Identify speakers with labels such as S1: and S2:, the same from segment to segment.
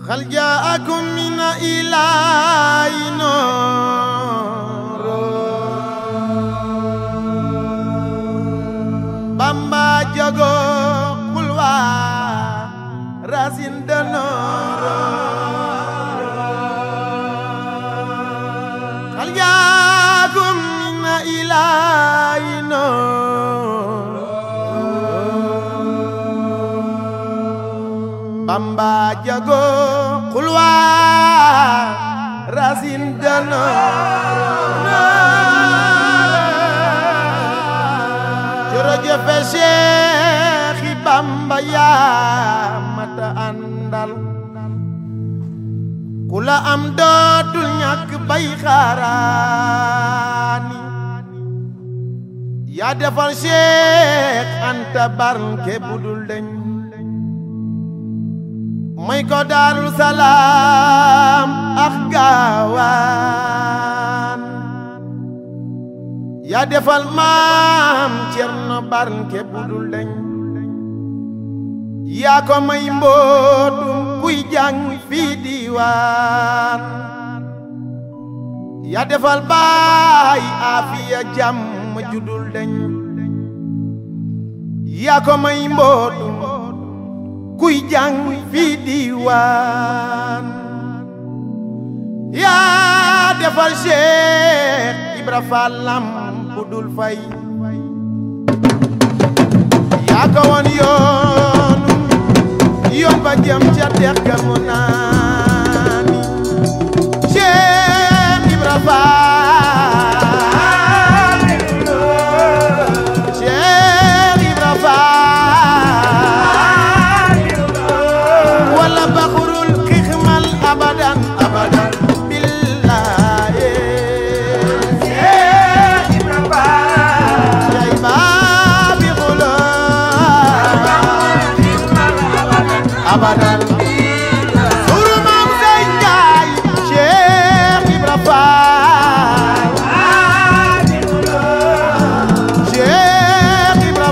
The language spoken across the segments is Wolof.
S1: هل جاءكم من إله نور بامبا جاغو قلوا راسين دنور هل جاءكم من إله نور Bamba jago xulwa rasin dana jërëjëf Cheikh Bamba yaa mata àndal ku la am dootul ñàkk bay xaaraani yaa defal Cheikh Anta barke budul deñ may ko daaru salaam ak gaawaan yaa defal maam cerno barke budul deñ yaa ko may mbootum kuy jàng fii diiwaan yaa defal baay aafiya jàmm judul deñ yaa ko may mbootum kuy jàng fii diiwaan yaa defal Cheikh Ibra Fall lam bu dul fay yaa ko woon yoonu yoon ba jëm ca dex ga mu naani Cheikh Ibra Fall Cheikh Ibra Fall wala baxurul xixmal abadan abadan billahi yay baabi xulo abadan suru maam say njaay Cheikh Ibra Fall Cheikh Ibra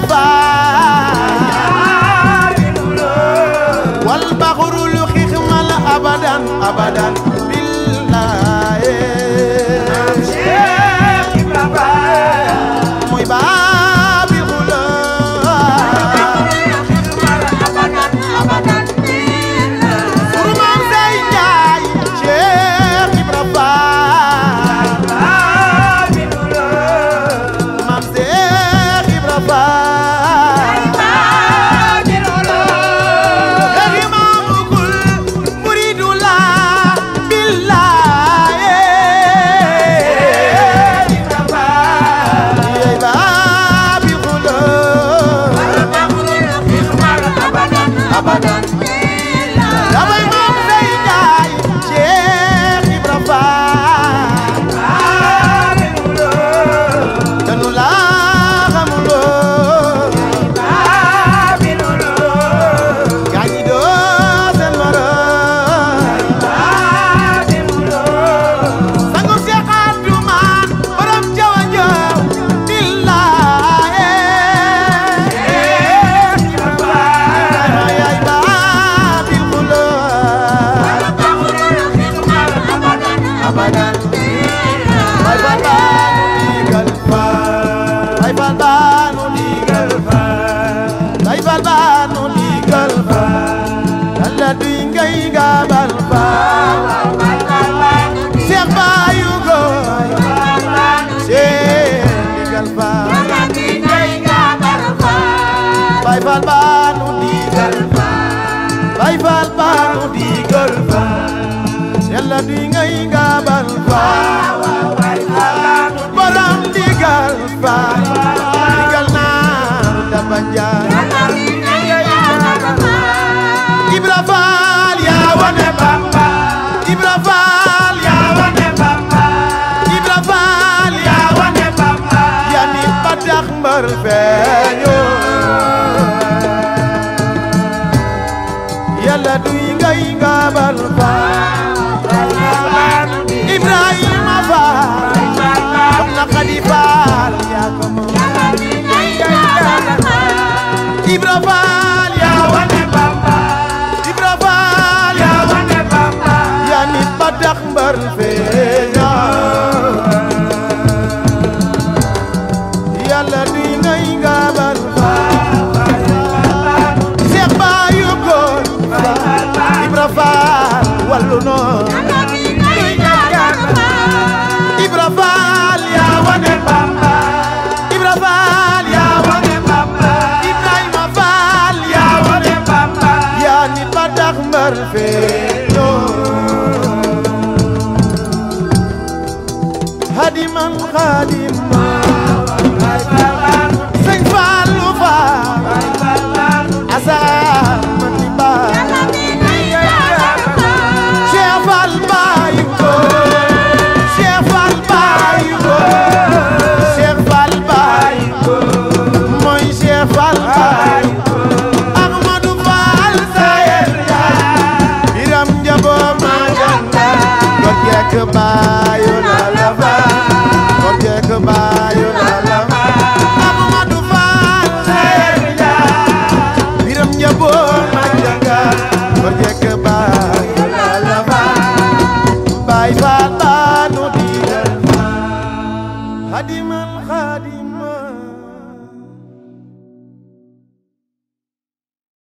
S1: Fall wal baxurul xixmal abadan abadan billahi muy baabi xulo suru maam say njaay Cheikh Ibra Fall maam Cheikh Ibra Fall Xëy maamugul muridu la billahi yey baabi xulo damay maam say njaay Cheikh Ibra Fall danu la xamuloo gaañi doo seen morom sangu Cheikh Abdoumane borom jawa jaw billahi yaay baabi xulo abadan bay fal baanu digal fa bay fal baanu digal fa bay fal baanu digal fa yàlla duy ngay gaabal fa Cheikh Bayu Goy Cheikh digal fa bay fal baanu digal fa bay fal baanu digal fa yàlla duy ngay gaabal fa borom digal fa digal naaru daba njaay Ibra Fall yaa wane Bamba Ibra Fall yaa wane Bamba Ibra Fall yaa wane Bamba yaa ni ba tax mbër feeñu yàlla duy ngay ngabal Fall Ibrahima Fall soxna Xadi Fall yaa ko moom Ibra Fall yaa wane Bamba Ibra Fall yaa wane feeñoo hadiman xadiman sëñ Fallou Fall asaan man di baay Cheikh Fall baayu ko Cheikh Fall baayu ko Cheikh Fall baayu ko mooy Cheikh Fall baayu ko Ahmadou Fall Sayer Biram Njabo ma janga Gor jekk baayu la la fa Gor jekk baayu la la fa Ahmadou Fall Sayer Biram Njabo ma janga Gor jekk baayu la la fa Baay Faal baanu digal Hadiman